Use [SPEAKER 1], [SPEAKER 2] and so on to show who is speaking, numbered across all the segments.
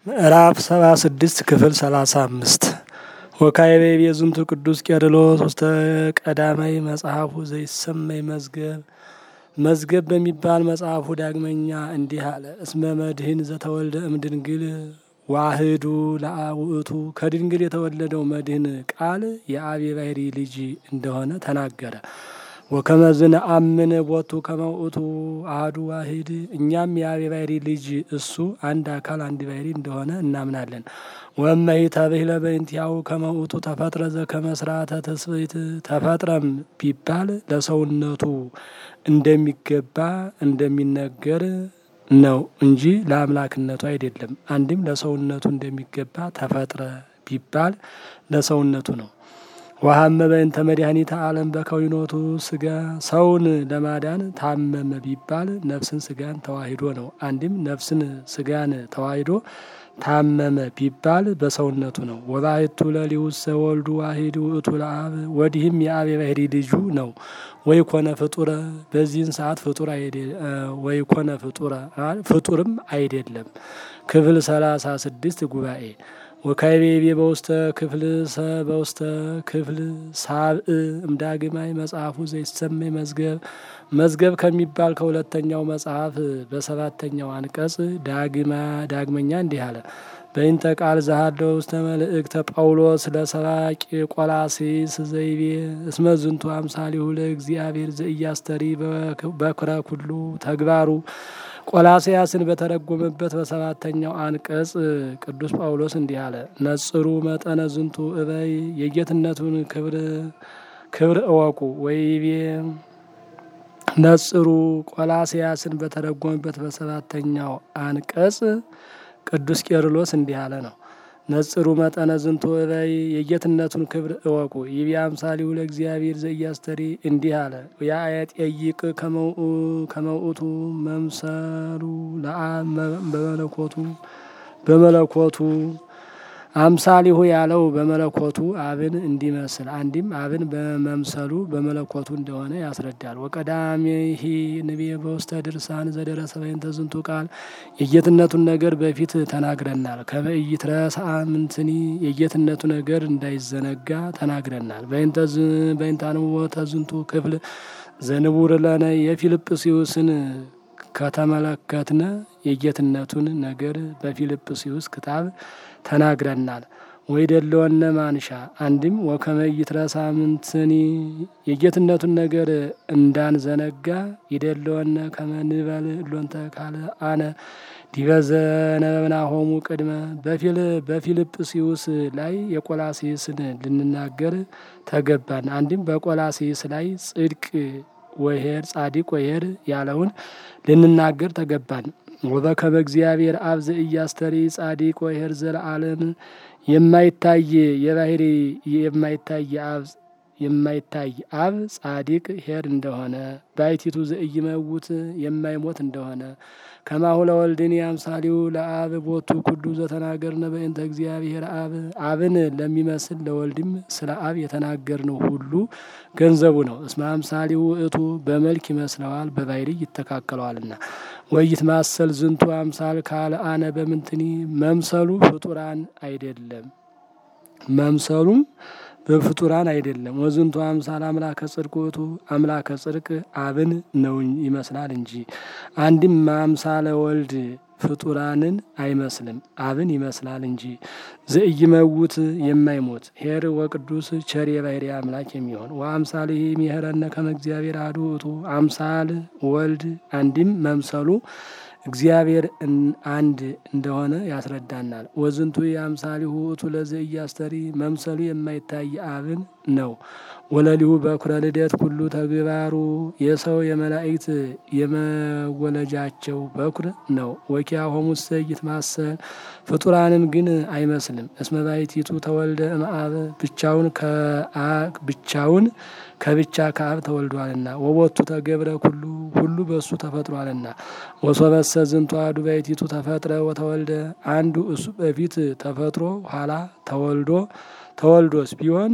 [SPEAKER 1] ምዕራፍ ሰባ ስድስት ክፍል ሰላሳ አምስት ወካይቤ ቤዝንቱ ቅዱስ ቄርሎስ ውስተ ቀዳማይ መጽሐፉ ዘይሰመይ መዝገብ መዝገብ በሚባል መጽሐፉ ዳግመኛ እንዲህ አለ። እስመ መድህን ዘተወልደ እምድንግል ዋህዱ ለአብ ውእቱ ከድንግል የተወለደው መድህን ቃል የአብ የባህሪ ልጅ እንደሆነ ተናገረ። ወከመዝን አምን ቦቱ ከመውእቱ አህዱ ዋሂድ እኛም የአብ የባህሪ ልጅ እሱ አንድ አካል አንድ ባህሪ እንደሆነ እናምናለን። ወመይ ተብህለ በእንቲአሁ ከመውእቱ ተፈጥረ ዘከመስራተ ትስብእት ተፈጥረም ቢባል ለሰውነቱ እንደሚገባ እንደሚነገር ነው እንጂ ለአምላክነቱ አይደለም። አንድም ለሰውነቱ እንደሚገባ ተፈጥረ ቢባል ለሰውነቱ ነው። ወሀመ በእንተ መድኃኒተ ዓለም በከዊኖቱ ስጋ ሰውን ለማዳን ታመመ ቢባል ነፍስን ስጋን ተዋሂዶ ነው። አንድም ነፍስን ስጋን ተዋሂዶ ታመመ ቢባል በሰውነቱ ነው። ወባሕቱ ለሊውሰ ወልዱ ዋሂድ ውእቱ ለአብ ወዲህም የአብ የባህሪ ልጁ ነው። ወይ ኮነ ፍጡረ በዚህን ሰዓት ፍጡር ወይ ኮነ ፍጡረ ፍጡርም አይደለም። ክፍል ሰላሳ ስድስት ጉባኤ ወካይቤቤ በውስተ ክፍል ሰ በውስተ ክፍል ሳብእ እምዳግማይ መጽሐፉ ዘይሰመይ መዝገብ መዝገብ ከሚባል ከሁለተኛው መጽሐፍ በሰባተኛው አንቀጽ ዳግማ ዳግመኛ እንዲህ አለ። በይንተ ቃል ዘሃለው ውስተ መልእክተ ጳውሎስ ለሰባቂ ቆላሴስ ዘይቤ እስመ ዝንቱ አምሳሊሁ ለእግዚአብሔር ዘኢያስተሪ በኩረ ኩሉ ተግባሩ ቆላስያስን በተረጎመበት በሰባተኛው አንቀጽ ቅዱስ ጳውሎስ እንዲህ አለ። ነጽሩ መጠነ ዝንቱ እበይ የጌትነቱን ክብር ክብር እወቁ ወይቤ ነጽሩ ቆላስያስን በተረጎመበት በሰባተኛው አንቀጽ ቅዱስ ቄርሎስ እንዲህ አለ ነው። ነጽሩ መጠነ ዝንቱ እበይ የጌትነቱን ክብር እወቁ ይቤ አምሳሊሁ ለእግዚአብሔር ዘኢያስተሪ እንዲህ አለ። ያጠይቅ ከመውእቱ መምሰሉ ለአብ በመለኮቱ በመለኮቱ አምሳሊሁ ያለው በመለኮቱ አብን እንዲመስል አንዲም አብን በመምሰሉ በመለኮቱ እንደሆነ ያስረዳል። ወቀዳሚሂ ንቤ በውስተ ድርሳን ዘደረሰ በእንተ ዝንቱ ቃል የጌትነቱን ነገር በፊት ተናግረናል። ከመኢይትረሳ ምንትኒ የጌትነቱ ነገር እንዳይዘነጋ ተናግረናል። በእንታንወተ ዝንቱ ክፍል ዘንቡር ለነ የፊልጵስዩስን ከተመለከትነ የጌትነቱን ነገር በፊልጵስዩስ ክታብ ተናግረናል። ወይ ደለወነ ማንሻ አንድም ወከመ ኢይትረሳ ምንትኒ የጌትነቱን ነገር እንዳንዘነጋ ይደለወነ ከመንበል ሎንተ ካለ አነ ዲበዘነበብናሆሙ ቅድመ በፊልጵስዩስ ላይ የቆላሴስን ልንናገር ተገባን። አንድም በቆላሴስ ላይ ጽድቅ ወሄር ጻዲቅ ወሄር ያለውን ልንናገር ተገባን። ወበከመ እግዚአብሔር አብ ዘኢያስተሪ ጻዲቅ ወሄር ዘለዓለም የማይታይ የባህሪ የማይታይ አብ የማይታይ አብ ጻዲቅ ሄር እንደሆነ ባይቲቱ ዘኢይመውት የማይሞት እንደሆነ ከማሁ ለወልድን አምሳሊው ለአብ ቦቱ ኩሉ ዘተናገርነ በእንተ እግዚአብሔር አብ አብን ለሚመስል ለወልድም ስለ አብ የተናገርነው ሁሉ ገንዘቡ ነው። እስመ አምሳሊው ውእቱ በመልክ ይመስለዋል በባህሪ ይተካከለዋልና። ወይት ማሰል ዝንቱ አምሳል ካለ አነ በምንትኒ መምሰሉ ፍጡራን አይደለም መምሰሉም በፍጡራን አይደለም። ወዝንቱ አምሳል አምላከ ጽድቅ ውእቱ አምላከ ጽድቅ አብን ነው ይመስላል እንጂ። አንድም አምሳለ ወልድ ፍጡራንን አይመስልም አብን ይመስላል እንጂ። ዘኢይመውት የማይሞት ሄር ወቅዱስ ቸር የባህሪ አምላክ የሚሆን ወአምሳል ይህ የሚሄረነ ከመ እግዚአብሔር አሐዱ ውእቱ አምሳል ወልድ አንድም መምሰሉ እግዚአብሔር አንድ እንደሆነ ያስረዳናል። ወዝንቱ የአምሳሊሁ ውእቱ ለዘኢያስተሪ መምሰሉ የማይታይ አብን ነው። ወለሊሁ በኩረ ልደት ኩሉ ተግባሩ የሰው የመላእክት የመወለጃቸው በኩር ነው። ወኪያሆሙሰ ይትማሰል ፍጡራንን ግን አይመስልም። እስመ ባሕቲቱ ተወልደ እምአብ ብቻውን ብቻውን ከብቻ ከአብ ተወልዷልና ወቦቱ ተገብረ ኩሉ ሁሉ በእሱ ተፈጥሯልና። ወሶበሰ ዝንቱ አሐዱ ባሕቲቱ ተፈጥረ ወተወልደ አንዱ እሱ በፊት ተፈጥሮ ኋላ ተወልዶ ተወልዶስ ቢሆን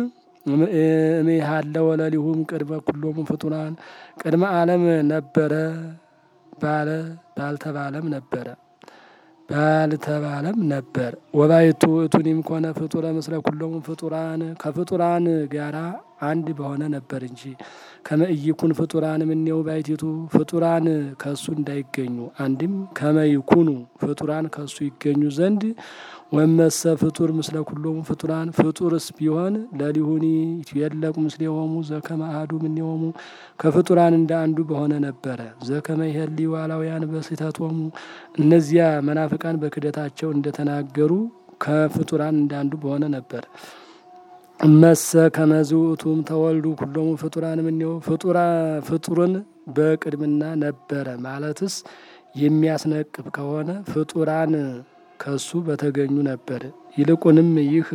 [SPEAKER 1] እምሃለ ወለሊሁም ቅድመ ኩሎሙ ፍጡራን ቅድመ ዓለም ነበረ ባለ ባልተባለም ነበረ ባልተባለም ነበር። ወባይቱ ውእቱኒም ኮነ ፍጡረ ምስለ ኩሎሙ ፍጡራን ከፍጡራን ጋራ አንድ በሆነ ነበር እንጂ ከመእይኩን ፍጡራን ምኔው ባይቲቱ ፍጡራን ከሱ እንዳይገኙ አንድም ከመይኩኑ ፍጡራን ከሱ ይገኙ ዘንድ ወመሰ ፍጡር ምስለ ኩሎሙ ፍጡራን ፍጡርስ ቢሆን ለሊሁኒ ይትየለቁ ምስሌሆሙ ዘከመ አሐዱ እምኔሆሙ ከፍጡራን እንደ አንዱ በሆነ ነበረ። ዘከመ ይሄሊ ዋላውያን በስሕተቶሙ እነዚያ መናፍቃን በክደታቸው እንደተናገሩ ከፍጡራን እንደ አንዱ በሆነ ነበር። እመሰ ከመዝ ውእቱም ተወልዱ ኩሎሙ ፍጡራን እምኔሁ ፍጡርን በቅድምና ነበረ ማለትስ የሚያስነቅፍ ከሆነ ፍጡራን ከሱ በተገኙ ነበር። ይልቁንም ይህ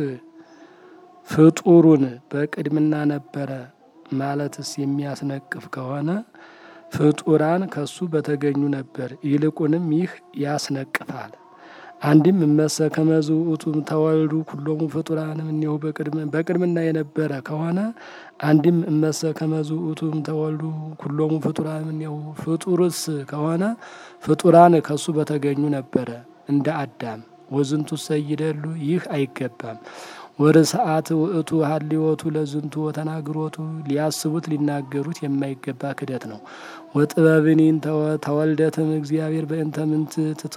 [SPEAKER 1] ፍጡሩን በቅድምና ነበረ ማለትስ የሚያስነቅፍ ከሆነ ፍጡራን ከሱ በተገኙ ነበር። ይልቁንም ይህ ያስነቅፋል። አንድም እመሰ ከመዝ ውእቱም ተወልዱ ኩሎሙ ፍጡራን እምኔሁ በቅድምና የነበረ ከሆነ አንድም እመሰ ከመዝ ውእቱም ተወልዱ ኩሎሙ ፍጡራን እምኔሁ ፍጡርስ ከሆነ ፍጡራን ከሱ በተገኙ ነበረ እንደ አዳም ወዝንቱ ሰይደሉ ይህ አይገባም። ወደ ሰዓት ውእቱ ሀሊወቱ ለዝንቱ ወተናግሮቱ ሊያስቡት ሊናገሩት የማይገባ ክደት ነው። ወጥበብኒን ተወልደትም እግዚአብሔር በእንተ ምንት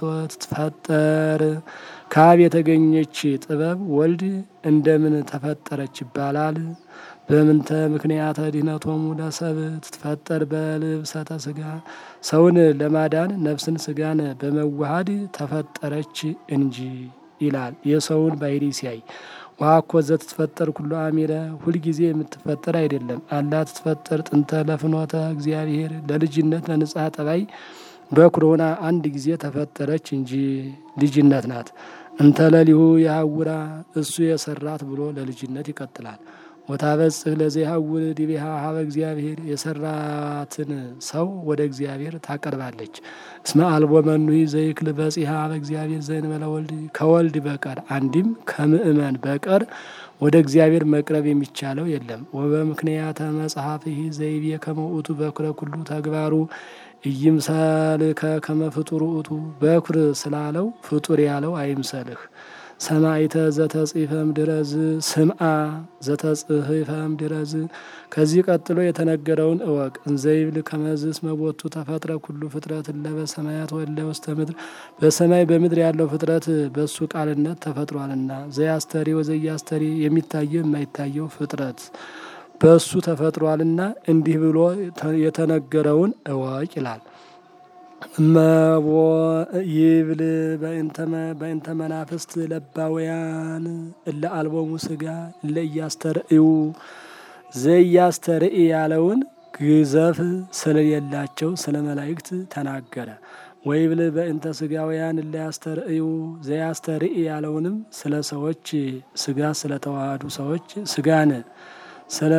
[SPEAKER 1] ትትፈጠር ከአብ የተገኘች ጥበብ ወልድ እንደምን ተፈጠረች ይባላል? በምንተ ምክንያተ ድኅነቶሙ ለሰብ ትትፈጠር በልብሰተ ስጋ ሰውን ለማዳን ነፍስን ስጋን በመዋሃድ ተፈጠረች እንጂ ይላል። የሰውን ባህሪ ሲያይ ዋኮ ዘትትፈጠር ኩሎ አሚረ ሁልጊዜ የምትፈጠር አይደለም። አላ ትትፈጠር ጥንተ ለፍኖተ እግዚአብሔር ለልጅነት ለንጻ ጠባይ በኩር ሆና አንድ ጊዜ ተፈጠረች እንጂ ልጅነት ናት። እንተ ለሊሁ የሀውራ እሱ የሰራት ብሎ ለልጅነት ይቀጥላል። ወታበጽህ ለዘይሀውር ዲቤሃ ሀበ እግዚአብሔር የሰራትን ሰው ወደ እግዚአብሔር ታቀርባለች። እስመ አልቦ መኑሂ ዘይክል በጺሃ ሀበ እግዚአብሔር ዘእንበለ ወልድ ከወልድ በቀር አንድም ከምእመን በቀር ወደ እግዚአብሔር መቅረብ የሚቻለው የለም። ወበምክንያተ መጽሐፍህ ዘይቤ ከመ ውእቱ በኩረ ኩሉ ተግባሩ ኢይምሰልከ ከመ ፍጡር ውእቱ በኩር ስላለው ፍጡር ያለው አይምሰልህ። ሰማይተ ዘተጽፈም ድረዝ ስምአ ዘተጽህፈም ድረዝ ከዚህ ቀጥሎ የተነገረውን እወቅ። እንዘይብል ከመዝስ መቦቱ ተፈጥረ ኩሉ ፍጥረት ለበ ሰማያት ወለ ውስተ ምድር በሰማይ በምድር ያለው ፍጥረት በእሱ ቃልነት ተፈጥሯልና ዘያስተሪ ወዘያስተሪ የሚታየው የማይታየው ፍጥረት በእሱ ተፈጥሯልና እንዲህ ብሎ የተነገረውን እወቅ ይላል። እመቦ ይብል በእንተ መናፍስት ለባውያን እለ አልቦሙ ስጋ እለ እያስተርእዩ ዘያስተርኢ ያለውን ግዘፍ ስለሌላቸው ስለ መላእክት ተናገረ። ወይብል በእንተ ስጋውያን እለ ያስተርእዩ ዘያስተርኢ ያለውንም ስለ ሰዎች ስጋ ስለተዋሃዱ ሰዎች ስጋን ስለ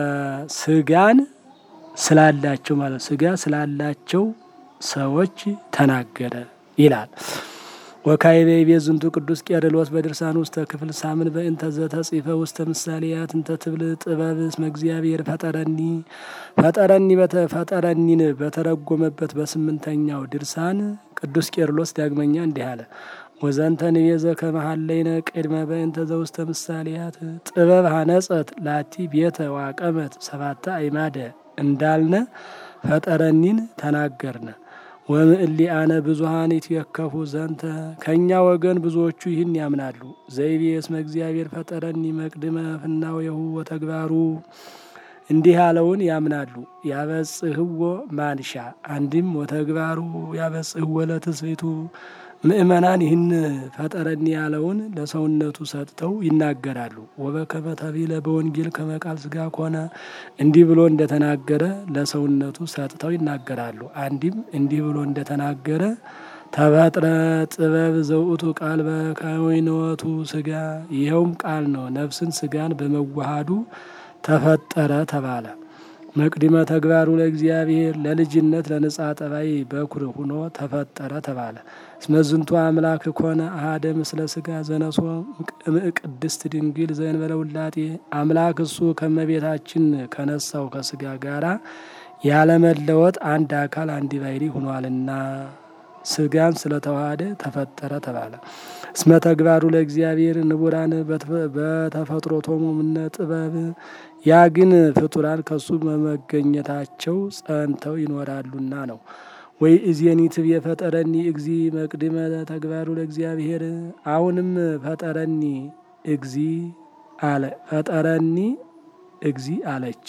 [SPEAKER 1] ስጋን ስላላቸው ማለት ስጋ ስላላቸው ሰዎች ተናገረ ይላል። ወካይቤ ቤት ዝንቱ ቅዱስ ቄርሎስ በድርሳን ውስተ ክፍል ሳምን በእንተ ዘተጽፈ ውስተ ምሳሌያት እንተ ትብል ጥበብ እስመ እግዚአብሔር ፈጠረኒ ፈጠረኒ ፈጠረኒን በተረጎመበት በስምንተኛው ድርሳን ቅዱስ ቄርሎስ ዳግመኛ እንዲህ አለ። ወዘንተ ንቤዘ ከመሀለይነ ቅድመ በእንተ ዘውስተ ምሳሌያት ጥበብ ሀነጸት ላቲ ቤተ ዋቀመት ሰባተ አይማደ እንዳልነ ፈጠረኒን ተናገርነ። ወምእሊአነ ብዙሀን ይትየከፉ ዘንተ ከእኛ ወገን ብዙዎቹ ይህን ያምናሉ። ዘይቤ እስመ እግዚአብሔር ፈጠረኒ መቅድመ ፍናዌሁ ወተግባሩ እንዲህ ያለውን ያምናሉ። ያበጽህዎ ማንሻ አንድም ወተግባሩ ያበጽህዎ ለትስብእቱ ምእመናን ይህን ፈጠረኒ ያለውን ለሰውነቱ ሰጥተው ይናገራሉ። ወበከመ ተቢለ በወንጌል ከመቃል ስጋ ኮነ እንዲህ ብሎ እንደተናገረ ለሰውነቱ ሰጥተው ይናገራሉ። አንድም እንዲህ ብሎ እንደተናገረ ተፈጥረ ጥበብ ዘውእቱ ቃል በከወይንወቱ ስጋ ይኸውም ቃል ነው። ነፍስን ስጋን በመዋሃዱ ተፈጠረ ተባለ። መቅድመ ተግባሩ ለእግዚአብሔር ለልጅነት ለንጻ ጠባይ በኩር ሁኖ ተፈጠረ ተባለ። እስመዝንቱ አምላክ ኮነ አሃደ ምስለ ስጋ ዘነሶ ቅድስት ድንግል ዘእንበለ ውላጤ አምላክ እሱ ከመቤታችን ከነሳው ከስጋ ጋራ ያለመለወጥ አንድ አካል አንድ ባሕርይ ሁኗልና ስጋን ስለተዋሃደ ተፈጠረ ተባለ። እስመ ተግባሩ ለእግዚአብሔር ንቡራን በተፈጥሮቶሙ እምነ ጥበብ ያ ግን ፍጡራን ከሱ በመገኘታቸው ጸንተው ይኖራሉና ነው። ወይ እዜኒ ትብየ ፈጠረኒ እግዚ መቅድመ ተግባሩ ለእግዚአብሔር አሁንም ፈጠረኒ እግዚ አለ ፈጠረኒ እግዚ አለች።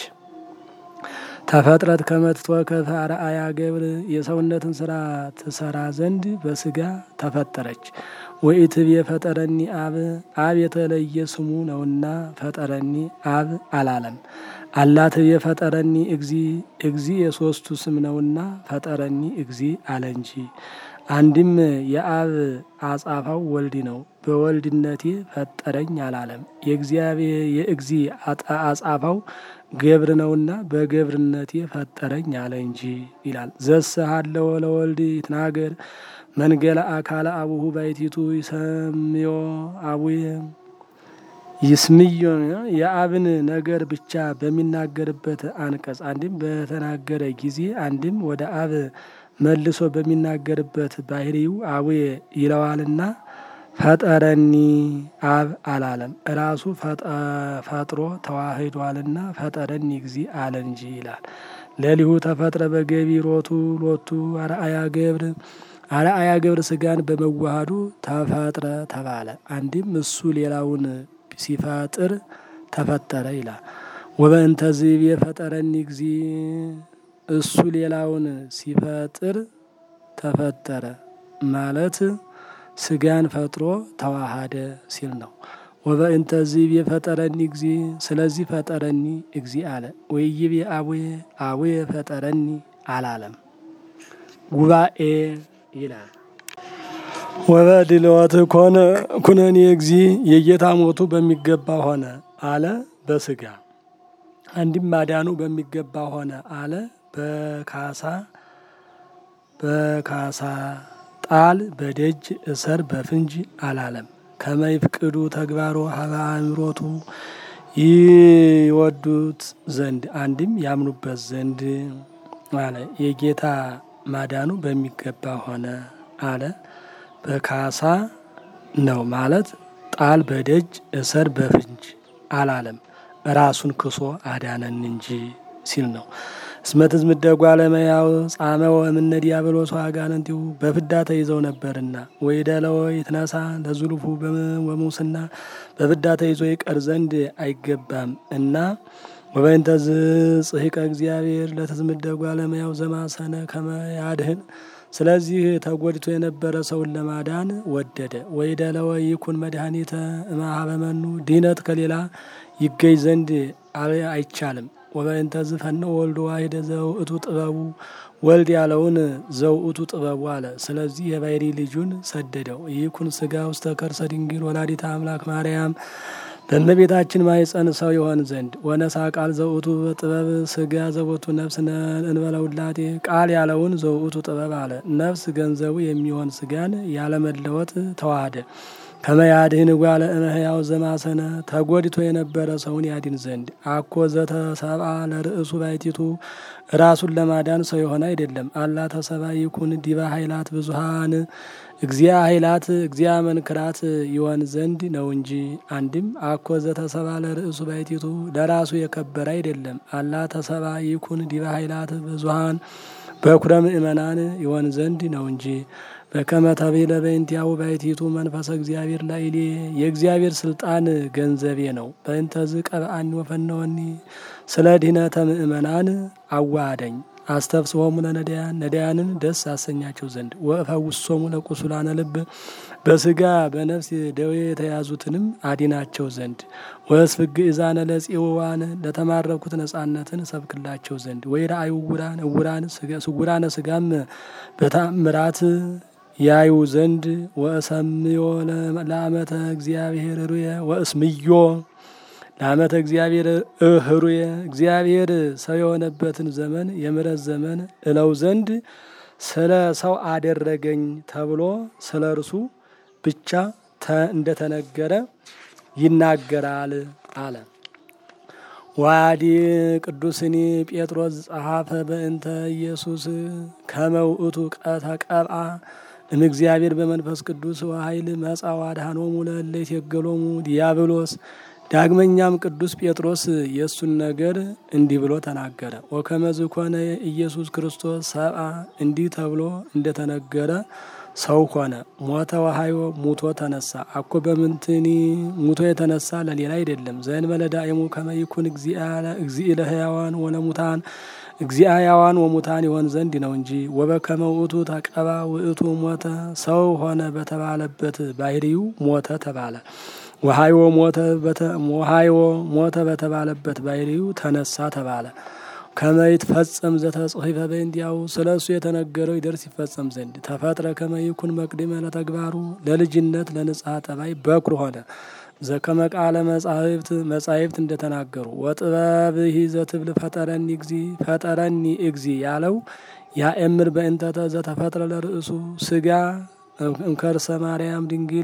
[SPEAKER 1] ተፈጥረት ከመትቶ ከአርአያ ገብር የሰውነትን ስራ ትሰራ ዘንድ በስጋ ተፈጠረች። ወኢትብየ ፈጠረኒ አብ አብ የተለየ ስሙ ነውና ፈጠረኒ አብ አላለም። አላትብየ ፈጠረኒ እግዚ እግዚ የሶስቱ ስም ነውና ፈጠረኒ እግዚ አለ እንጂ። አንድም የአብ አጻፋው ወልድ ነው። በወልድነቴ ፈጠረኝ አላለም። የእግዚአብሔር የእግዚ አጻፋው ገብር ነውና በገብርነቴ ፈጠረኝ አለ እንጂ ይላል። ዘስሃለወ ለወልድ ይትናገር መንገለ አካለ አቡሁ ባይቲቱ ይሰምዮ አቡየ ይስምዮ የአብን ነገር ብቻ በሚናገርበት አንቀጽ አንድም በተናገረ ጊዜ አንድም ወደ አብ መልሶ በሚናገርበት ባህሪው አቡየ ይለዋልና ፈጠረኒ አብ አላለም። እራሱ ፈጥሮ ተዋህዷልና ፈጠረኒ እግዚ አለ እንጂ ይላል። ለሊሁ ተፈጥረ በገቢሮቱ ሎቱ አርአያ ገብር አርአያ ገብር ስጋን በመዋሃዱ ተፈጥረ ተባለ። አንድም እሱ ሌላውን ሲፈጥር ተፈጠረ ይላል። ወበእንተ ዝቤ ፈጠረኒ እግዚ እሱ ሌላውን ሲፈጥር ተፈጠረ ማለት ስጋን ፈጥሮ ተዋሃደ ሲል ነው። ወበእንተ ዝቤ ፈጠረኒ እግዚ ስለዚህ ፈጠረኒ እግዚ አለ። ወይቤ አቡየ አቡየ ፈጠረኒ አላለም። ጉባኤ ይላል። ወበድልወት ኮነ ኩነኔ እግዚ የጌታ ሞቱ በሚገባ ሆነ አለ በስጋ አንድም ማዳኑ በሚገባ ሆነ አለ በካሳ በካሳ ጣል በደጅ እሰር በፍንጅ አላለም። ከመይፍቅዱ ተግባሮ ሀበ አእምሮቱ ይወዱት ዘንድ አንድም ያምኑበት ዘንድ አለ። የጌታ ማዳኑ በሚገባ ሆነ አለ በካሳ ነው ማለት ጣል በደጅ እሰር በፍንጅ አላለም። ራሱን ክሶ አዳነን እንጂ ሲል ነው። እስመትዝ ምደጓ ለመያው ጻመወ እምነ ዲያብሎስ አጋንንቲሁ በፍዳ ተይዘው ነበርና ወይደለወ ይትነሳ ለዙልፉ ወሙስና በፍዳ ተይዞ ይቀር ዘንድ አይገባም እና ወበይንተ ጽሒቀ እግዚአብሔር ለተዝምደጓ ለመያው ዘማሰነ ከመያድህን ስለዚህ ተጎድቶ የነበረ ሰውን ለማዳን ወደደ። ወይደለወ ይኩን መድኃኒተ እምኀበመኑ ድህነት ከሌላ ይገኝ ዘንድ አይቻልም። ወበእንተ ዝፈነ ወልዶ ዋሂደ ዘውእቱ ጥበቡ ወልድ ያለውን ዘውእቱ ጥበቡ አለ። ስለዚህ የባሕሪ ልጁን ሰደደው። ይኩን ስጋ ውስተ ከርሰ ድንግል ወላዲተ አምላክ ማርያም በእመቤታችን ማኅፀን ሰው የሆን ዘንድ ወነሳ ቃል ዘውእቱ ጥበብ ስጋ ዘቦቱ ነፍስ እንበለ ውላቴ ቃል ያለውን ዘውእቱ ጥበብ አለ። ነፍስ ገንዘቡ የሚሆን ስጋን ያለመለወጥ ተዋሃደ። ከመያድህን ጓለ እመሕያው ዘማሰነ ተጎድቶ የነበረ ሰውን ያድን ዘንድ አኮ ዘተሰብአ ለርእሱ ባይቲቱ ራሱን ለማዳን ሰው የሆነ አይደለም። አላ ተሰባ ይኩን ዲበ ኃይላት ብዙሃን እግዚአ ኃይላት እግዚአ መንክራት ይሆን ዘንድ ነው እንጂ። አንድም አኮ ዘተሰባ ለርእሱ ባይቲቱ ለራሱ የከበረ አይደለም። አላ ተሰባ ይኩን ዲበ ኃይላት ብዙሃን በኩረ ምእመናን ይሆን ዘንድ ነው እንጂ። በከመ ተቤለ በእንቲአሁ ባሕቲቱ መንፈሰ እግዚአብሔር ላዕሌ የእግዚአብሔር ስልጣን ገንዘቤ ነው። በእንተዝ ቀብአኒ ወፈነወኒ ስለ ድህነተ ምእመናን አዋሃደኝ። አስተፍስሆሙ ለነዳያን ነዳያንን ደስ አሰኛቸው ዘንድ ወእፈውሶሙ ለቁሱላነ ልብ በስጋ በነፍስ ደዌ የተያዙትንም አዲናቸው ዘንድ ወእስፍግ እዛነ ለጽዋን ለተማረኩት ነጻነትን ሰብክላቸው ዘንድ ወይረአዩ ዕውራን ዕውራን ስጉራነ ስጋም በታምራት ያዩ ዘንድ ወእሰምዮ ለአመተ እግዚአብሔር ሩየ ወእስምዮ ለአመተ እግዚአብሔር እህሩየ እግዚአብሔር ሰው የሆነበትን ዘመን የምሕረት ዘመን እለው ዘንድ ስለ ሰው አደረገኝ ተብሎ ስለ እርሱ ብቻ እንደተነገረ ይናገራል አለ። ዋዲ ቅዱስኒ ጴጥሮስ ጸሐፈ በእንተ ኢየሱስ ከመ ውእቱ ተቀብአ እምእግዚአብሔር በመንፈስ ቅዱስ ወኃይል መጻ ወአድኀኖሙ ለእለ ይትየገሎሙ ዲያብሎስ። ዳግመኛም ቅዱስ ጴጥሮስ የእሱን ነገር እንዲህ ብሎ ተናገረ። ወከመ ዝኮነ ኢየሱስ ክርስቶስ ሰብአ እንዲህ ተብሎ እንደተነገረ ሰው ሆነ። ሞተ ወሐዮ ሙቶ ተነሳ። አኮ በምንትኒ ሙቶ የተነሳ ለሌላ አይደለም። ዘእንበለ ዳእሙ ከመ ይኩን እግዚእ ለሕያዋን ወለሙታን እግዚአ ሕያዋን ወሙታን ይሆን ዘንድ ነው እንጂ። ወበከመ ውእቱ ተቀባ ውእቱ ሞተ ሰው ሆነ በተባለበት ባህሪው ሞተ ተባለ። ወሐዮ ወሐዮ ሞተ በተባለበት ባህሪው ተነሳ ተባለ። ከመ ይትፈጸም ዘተጽሒፈ በእንቲአሁ ስለ እሱ የተነገረው ይደርስ ይፈጸም ዘንድ ተፈጥረ ከመ ይኩን መቅድመ ለተግባሩ ለልጅነት ለንጽሐ ጠባይ በኩር ሆነ። ዘከመ ቃለ መጻሕፍት መጻሕፍት እንደተናገሩ ወጥበብሂ ዘትብል ፈጠረኒ እግዚ ፈጠረኒ እግዚ ያለው ያእምር በእንተተ ዘተፈጥረ ለርእሱ ስጋ እምከርሰ ማርያም ድንግል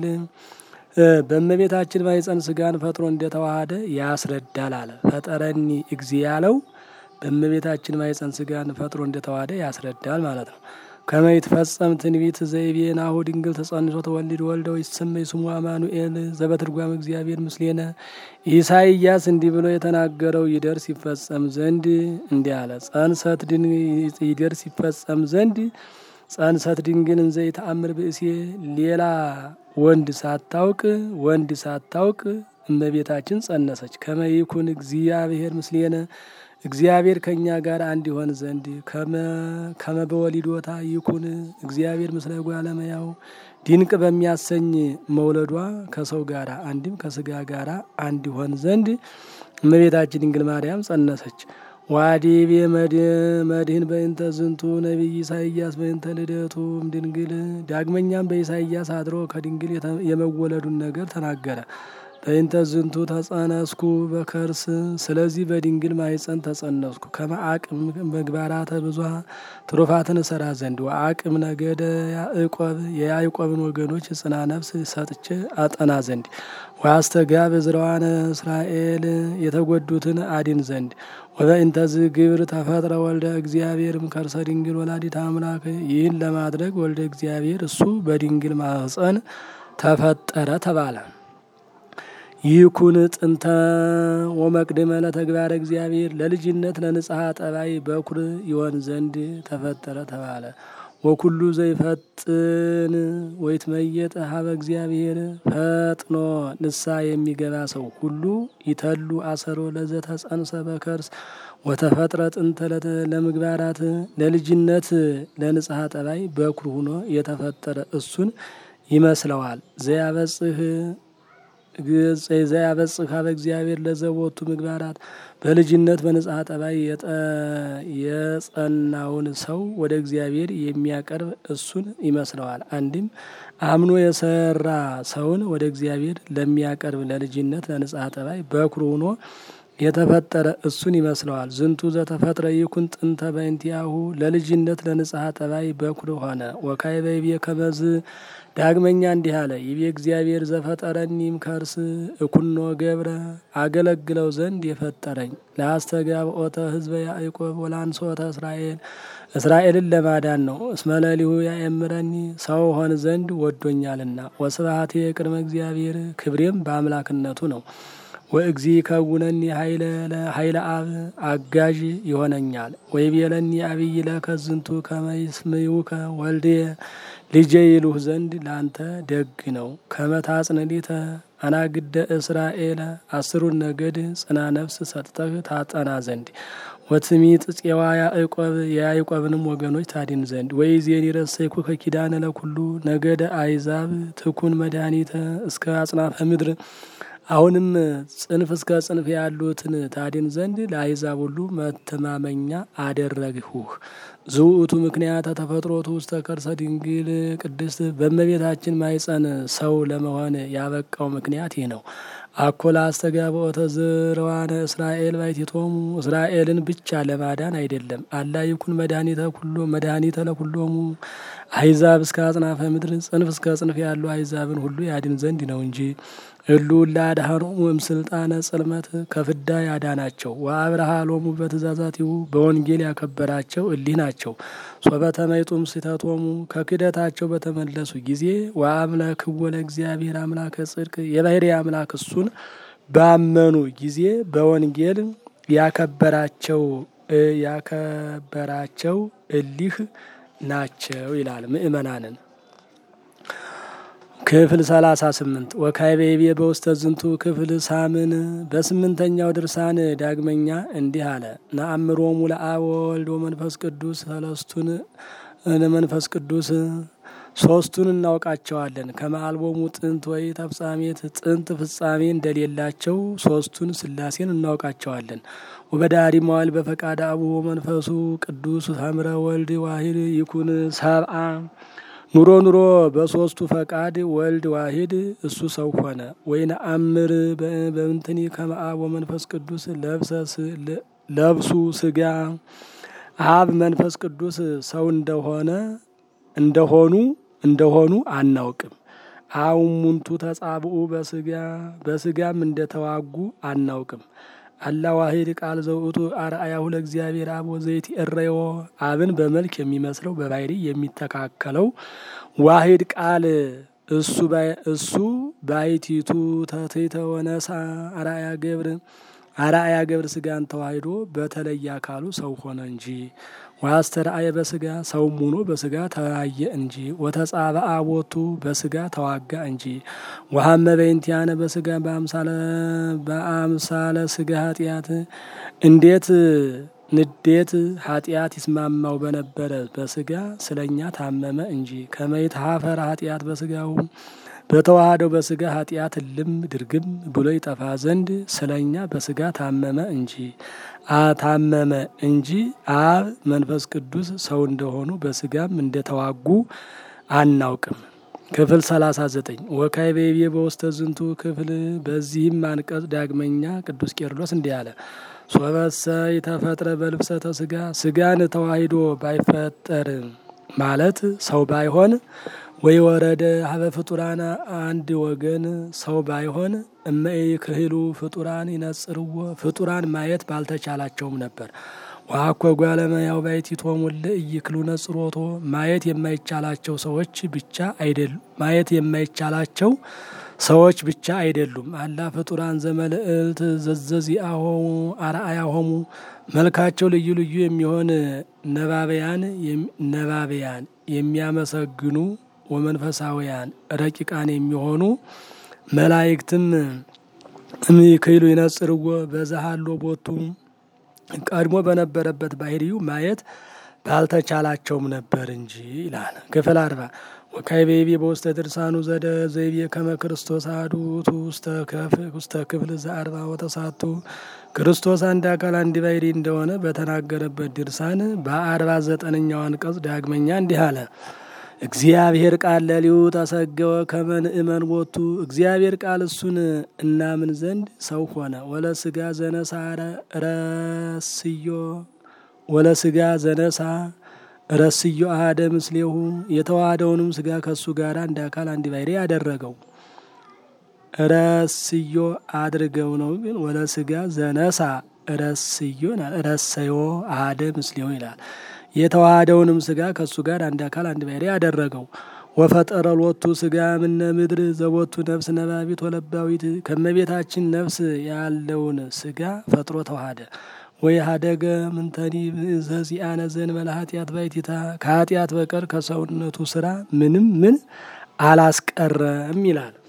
[SPEAKER 1] በእመቤታችን ማኅፀን ስጋን ፈጥሮ እንደተዋሃደ ያስረዳል አለ። ፈጠረኒ እግዚ ያለው በእመቤታችን ማኅፀን ስጋን ፈጥሮ እንደተዋሃደ ያስረዳል ማለት ነው። ከመ ይትፈጸም ትንቢት ዘይቤ ናሁ ድንግል ተጸንሶ ተወልድ ወልደ ወይሰመይ ስሙ አማኑኤል ዘበትርጓም እግዚአብሔር ምስሌነ። ኢሳይያስ እንዲህ ብሎ የተናገረው ይደርስ ይፈጸም ዘንድ እንዲህ አለ። ጸንሰት ይደርስ ይፈጸም ዘንድ ጸንሰት ድንግል እንዘ ይተአምር ብእሴ ሌላ ወንድ ሳታውቅ ወንድ ሳታውቅ እመቤታችን ጸነሰች። ከመ ይኩን እግዚአብሔር ምስሌነ እግዚአብሔር ከእኛ ጋር አንድ ይሆን ዘንድ ከመ በወሊዶታ ይኩን እግዚአብሔር ምስለ እጓለ እመሕያው ድንቅ በሚያሰኝ መውለዷ ከሰው ጋር አንድም ከስጋ ጋር አንድ ይሆን ዘንድ እመቤታችን ድንግል ማርያም ጸነሰች። ዋዲቤ መድህን በእንተ ዝንቱ ነቢይ ኢሳይያስ በእንተ ልደቱ ድንግል። ዳግመኛም በኢሳይያስ አድሮ ከድንግል የመወለዱን ነገር ተናገረ። በእንተ ዝንቱ ተጸነስኩ በከርስ ስለዚህ በድንግል ማኅፀን ተጸነስኩ። ከመአቅም ምግባራተ ብዙኃ ትሩፋትን እሰራ ዘንድ ወአቅም ነገደ ያዕቆብ የያዕቆብን ወገኖች ጽና ነፍስ ሰጥቼ አጠና ዘንድ ወአስተጋብ ዕዝራዋነ እስራኤል የተጎዱትን አድን ዘንድ ወበእንተዝ ግብር ተፈጥረ ወልደ እግዚአብሔርም ከርሰ ድንግል ወላዲተ አምላክ ይህን ለማድረግ ወልደ እግዚአብሔር እሱ በድንግል ማኅፀን ተፈጠረ ተባለ። ይኩን ጥንተ ወመቅድመ ለተግባረ እግዚአብሔር ለልጅነት ለንጽሐ ጠባይ በኩር ይሆን ዘንድ ተፈጠረ ተባለ። ወኩሉ ዘይፈጥን ወይትመየጥ ሀበ እግዚአብሔር ፈጥኖ ንሳ የሚገባ ሰው ሁሉ ይተሉ አሰሮ ለዘተጸንሰ በከርስ ወተፈጥረ ጥንተ ለምግባራት ለልጅነት ለንጽሐ ጠባይ በኩር ሁኖ የተፈጠረ እሱን ይመስለዋል። ዘያበጽህ ዘያበጽህ ሀበ እግዚአብሔር ለዘቦቱ ምግባራት በልጅነት በንጽሐ ጠባይ የጸናውን ሰው ወደ እግዚአብሔር የሚያቀርብ እሱን ይመስለዋል። አንድም አምኖ የሰራ ሰውን ወደ እግዚአብሔር ለሚያቀርብ ለልጅነት ለንጽሐ ጠባይ በኩር ሆኖ የተፈጠረ እሱን ይመስለዋል። ዝንቱ ዘተፈጥረ ይኩን ጥንተ በእንቲአሁ ለልጅነት ለንጽሐ ጠባይ በኩር ሆነ። ወካይ በይቤ ከመዝ ዳግመኛ እንዲህ አለ። ይቤ እግዚአብሔር ዘፈጠረኒም ከርስ እኩኖ ገብረ አገለግለው ዘንድ የፈጠረኝ ለአስተጋብኦተ ሕዝበ ያዕቆብ ወላንሶተ እስራኤል እስራኤልን ለማዳን ነው። እስመለሊሁ ያእምረኒ ሰው ሆን ዘንድ ወዶኛልና። ወስብሐቴ ቅድመ እግዚአብሔር ክብሬም በአምላክነቱ ነው። ወእግዚ ከውነኒ ኃይለ አብ አጋዥ ይሆነኛል። ወይቤለኒ አብይ ለከ ዝንቱ ከመይስምዩከ ወልዴ ልጄ ይሉህ ዘንድ ለአንተ ደግ ነው። ከመታጽንሊተ አናግደ እስራኤል አስሩን ነገድ ጽና ነፍስ ሰጥተህ ታጠና ዘንድ ወትሚጥ ፄዋ ያዕቆብ የያዕቆብንም ወገኖች ታድን ዘንድ ወይዜን ይረሰይኩ ከኪዳነ ለኩሉ ነገደ አይዛብ ትኩን መድኃኒተ እስከ አጽናፈ ምድር አሁንም ጽንፍ እስከ ጽንፍ ያሉትን ታድን ዘንድ ለአሕዛብ ሁሉ መተማመኛ አደረግሁህ። ዝውእቱ ምክንያተ ተፈጥሮቱ ውስተ ከርሰ ድንግል ቅድስት በእመቤታችን ማኅፀን ሰው ለመሆን ያበቃው ምክንያት ይህ ነው። አኮላ አስተጋብኦተ ዝርዋነ እስራኤል ባሕቲቶሙ እስራኤልን ብቻ ለማዳን አይደለም። አላ ይኩን መድኃኒተ ኩሎ መድኃኒተ ለኩሎሙ አሕዛብ እስከ አጽናፈ ምድር ጽንፍ እስከ ጽንፍ ያሉ አሕዛብን ሁሉ ያድን ዘንድ ነው እንጂ እሉ ለአድኃኖሙ እምስልጣነ ጽልመት ከፍዳ ያዳናቸው ወአብርሃ ሎሙ በትእዛዛቲሁ በወንጌል ያከበራቸው እሊህ ናቸው። ሶበተመይጡም ስህተቶሙ ከክደታቸው በተመለሱ ጊዜ ወአምላክዎ ለእግዚአብሔር አምላከ ጽድቅ የባሕርይ አምላክ እሱን ባመኑ ጊዜ በወንጌል ያከበራቸው ያከበራቸው እሊህ ናቸው ይላል። ምእመናንን ክፍል ሰላሳ ስምንት ወካይቤቤ በውስተ ዝንቱ ክፍል ሳምን በስምንተኛው ድርሳን ዳግመኛ እንዲህ አለ። ነአምሮሙ ለአብ ወወልድ ወመንፈስ ቅዱስ ሰለስቱን መንፈስ ቅዱስ ሶስቱን እናውቃቸዋለን። ከመአልቦሙ ጥንት ወይ ተፍጻሜት ጥንት ፍጻሜ እንደሌላቸው ሶስቱን ስላሴን እናውቃቸዋለን። ወበዳሪ መዋል በፈቃድ አቡ መንፈሱ ቅዱስ ሀምረ ወልድ ዋሂድ ይኩን ሰብአ ኑሮ ኑሮ በሶስቱ ፈቃድ ወልድ ዋሂድ እሱ ሰው ሆነ። ወይን አምር በምንትኒ ከመአብ ወመንፈስ ቅዱስ ለብሱ ስጋ አብ መንፈስ ቅዱስ ሰው እንደሆነ እንደሆኑ እንደሆኑ አናውቅም። አውሙንቱ ተጻብኡ በስጋ በስጋም እንደተዋጉ አናውቅም። አላ ዋሂድ ቃል ዘውእቱ አርአያሁ ለእግዚአብሔር አብ ወዘይቲ እረዮ አብን በመልክ የሚመስለው በባሕርይ የሚተካከለው ዋሂድ ቃል እሱ እሱ ባሕቲቱ ተትሕተ ወነሳ አርአያ ገብር አርአያ ገብር ስጋን ተዋሂዶ በተለየ አካሉ ሰው ሆነ እንጂ ወአስተርአየ በስጋ ሰውም ሆኖ በስጋ ተያየ እንጂ ወተጻብአ ቦቱ በስጋ ተዋጋ እንጂ ወሀመ በእንቲአነ በስጋ በአምሳለ ስጋ ኃጢአት እንዴት ንዴት ኃጢአት ይስማማው በነበረ በስጋ ስለኛ ታመመ እንጂ ከመይት ሀፈረ ኃጢአት በስጋው በተዋህደው በስጋ ኃጢአት ልም ድርግም ብሎ ይጠፋ ዘንድ ስለኛ በስጋ ታመመ እንጂ አታመመ እንጂ አብ መንፈስ ቅዱስ ሰው እንደሆኑ በስጋም እንደተዋጉ አናውቅም። ክፍል ሰላሳ ዘጠኝ ወካይ ቤቤ በውስተ ዝንቱ ክፍል በዚህም አንቀጽ ዳግመኛ ቅዱስ ቄርሎስ እንዲህ አለ። ሶበሰ የተፈጥረ በልብሰተ ስጋ ስጋን ተዋሂዶ ባይፈጠር ማለት ሰው ባይሆን ወይ ወረደ ሀበ ፍጡራን አንድ ወገን ሰው ባይሆን እመይ ክህሉ ፍጡራን ይነጽርዎ ፍጡራን ማየት ባልተቻላቸውም ነበር። ዋኮ ጓለመያው ባሕቲቶሙ ለኢይክሉ ነጽሮቶ ማየት የማይቻላቸው ሰዎች ብቻ አይደሉም። ማየት የማይቻላቸው ሰዎች ብቻ አይደሉም። አላ ፍጡራን ዘመልእልት ዘዘዚአሆሙ አርአያሆሙ መልካቸው ልዩ ልዩ የሚሆን ነባበያን ነባበያን የሚያመሰግኑ ወመንፈሳውያን ረቂቃን የሚሆኑ መላእክትም እምይክሉ ይነጽርዎ በዛሃሎ ቦቱ ቀድሞ በነበረበት ባሕርዩ ማየት ባልተቻላቸውም ነበር እንጂ ይላል። ክፍል አርባ ወካይቤቤ በውስተ ድርሳኑ ዘደ ዘይቤ ከመ ክርስቶስ አሐዱ ውእቱ ውስተ ክፍል ዘአርባ ወተሳቱ ክርስቶስ አንድ አካል አንድ ባሕርይ እንደሆነ በተናገረበት ድርሳን በአርባ ዘጠነኛው አንቀጽ ዳግመኛ እንዲህ አለ። እግዚአብሔር ቃል ለሊሁ ተሰገወ ከመ ንእመን ቦቱ እግዚአብሔር ቃል እሱን እናምን ዘንድ ሰው ሆነ። ወለ ስጋ ዘነሳ ረስዮ ወለ ስጋ ዘነሳ ረስዮ አሐደ ምስሌሁ የተዋሃደውንም ስጋ ከእሱ ጋር አንድ አካል አንድ ባሕርይ ያደረገው ረስዮ አድርገው ነው። ግን ወለ ስጋ ዘነሳ ረስዮ ረሰዮ አሐደ ምስሌሁ ይላል። የተዋሃደውንም ስጋ ከእሱ ጋር አንድ አካል አንድ ባሕርይ ያደረገው ወፈጠረ ሎቱ ስጋ ምነ ምድር ዘቦቱ ነፍስ ነባቢት ወለባዊት ከመቤታችን ነፍስ ያለውን ስጋ ፈጥሮ ተዋሃደ። ወይ ሀደገ ምንተኒ ዘዚአነ ዘእንበለ ኃጢአት ባሕቲታ ከኃጢአት በቀር ከሰውነቱ ስራ ምንም ምን አላስቀረም ይላል።